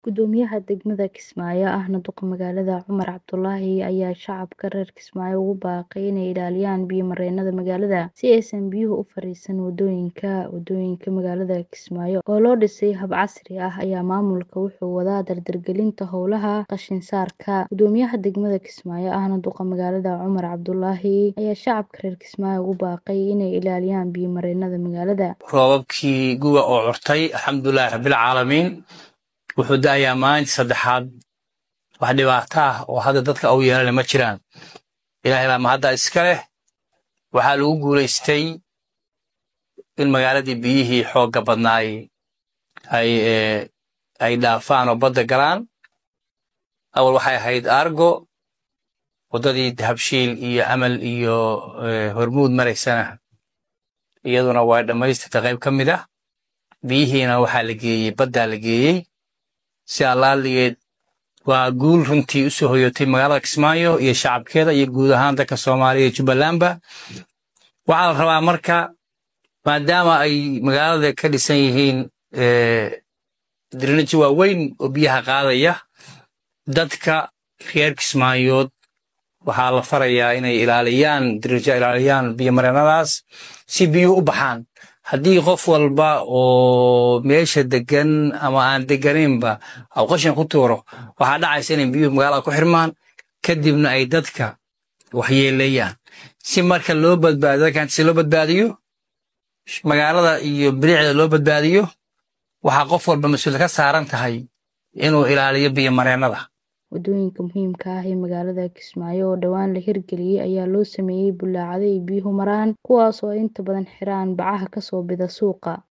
Guddoomiyaha degmada Kismaayo ahna duqa magaalada Cumar Cabdulaahi ayaa shacabka reer Kismaayo ugu baaqay inay ilaaliyaan biyo-mareennada magaalada si aysan biyuhu u fariisan wadooyinka. Wadooyinka magaalada Kismaayo oo loo dhisay hab casri ah ayaa maamulka wuxuu wadaa dardargelinta howlaha qashin saarka. Guddoomiyaha degmada Kismaayo ahna duqa magaalada Cumar Cabdulaahi ayaa shacabka reer Kismaayo ugu baaqay inay ilaaliyaan biyo-mareennada magaalada. roobabkii guga oo curtay alxamdulilaahi rabbil caalamiin wuxuu da'ayaa maalintii saddexaad wax dhibaato ah oo hadda dadka u yeelana ma jiraan ilaahay baa mahadda iska leh waxaa lagu guulaystay in magaaladii biyihii xoogga badnaay ay eh, ay dhaafaan oo badda galaan awal waxay ahayd argo waddadii dahabshiil iyo amal iyo eh, hormuud maraysana iyaduna waa dhammaystirta qayb ka mid ah biyihiina waxaa la geeyey baddaa la geeyey si allaaligeed waa guul runtii u soo hoyotay magaalada Kismaayo iyo shacabkeeda iyo guud ahaan dadka Soomaaliya iyo Jubbalandba waxaa la rabaa marka maadaama ay magaalada ka dhisan yihiin eh, drainage waaweyn oo biyaha qaadaya dadka reer Kismaayood waxaa la farayaa inay ilaaliyaan drainage ilaaliyaan biyo-mareennadaas si biyuhu u baxaan haddii qof walba oo meesha degan ama aan deganaynba au qashin ku tuuro waxaa dhacaysa inay biyuhu magaalada ku xirmaan kadibna ay dadka waxyeeleeyaan si marka loo badbaadiyo dadkan si loo badbaadiyo magaalada iyo bilicda loo badbaadiyo waxaa qof walba mas-uul ka saaran tahay inuu ilaaliyo biyo-mareennada Wadooyinka muhiimka ah ee magaalada Kismaayo oo dhowaan la hirgeliyay ayaa loo sameeyay bullaacado ay biyuhu maraan kuwaas oo inta badan xiraan bacaha ka soo bida suuqa.